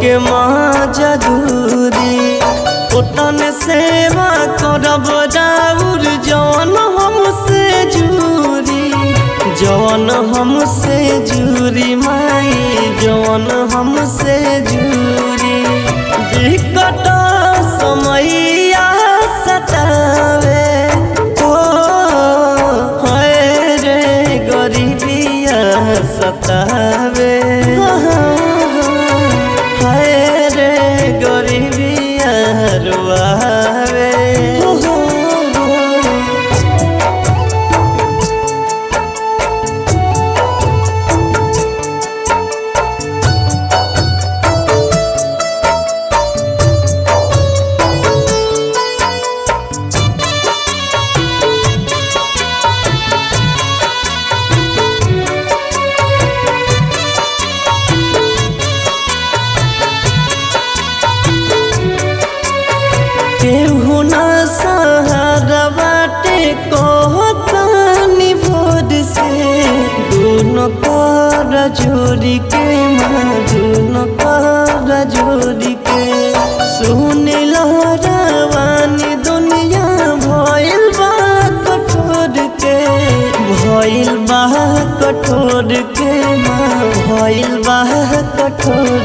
के माजा दूरी ओतन सेवा करब राउर जवन हमसे जूरी जवन हमसे जूरी माई जवन हमसे जूरी विकट समैया सतावे ओ हाय रे गरीबिया सतावे हाय रे गरीबिया रुआवे केहू ना सहारा बाटे कहतानी भोर से दोनों कर जोड़ी के माँ दोनों कर जोड़ी के सुन लहरावानी दुनिया भइल बा कठोर के भइल बा कठोर के माँ भइल बा कठोर